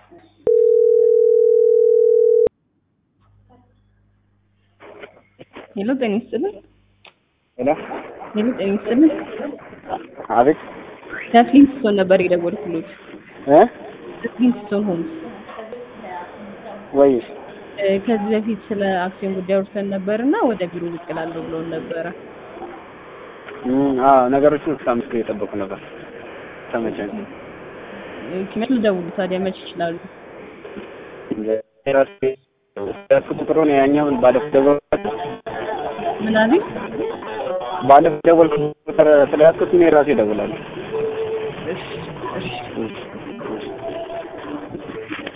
ሄሎ ጤና ይስጥልን። ሄሎ ሄሎ ጤና ይስጥልን። አቤት ከፍሊንስቶን ነበር የደወልኩሎት። እ ከፍሊንስቶን ሆምስ ወይ እ ከዚህ በፊት ስለ አክሲዮን ጉዳይ አውርተን ነበርና ወደ ቢሮ ብቅ እላለሁ ብለውን ነበረ። እም አዎ ነገሮችን እስከ አምስት ጊዜ የጠበቁ ነበር። ተመቸኝ። እ መች ልደውሉ ታዲያ መች ይችላሉ? ራሴ ያልኩት ቁጥሩን ያኛውን ባለፈው ደወልኩት ምን አለኝ? ባለፈው ደወልኩት ቁጥር ስለያዝኩት እኔ ራሴ እደውላለሁ። እሺ እሺ እሺ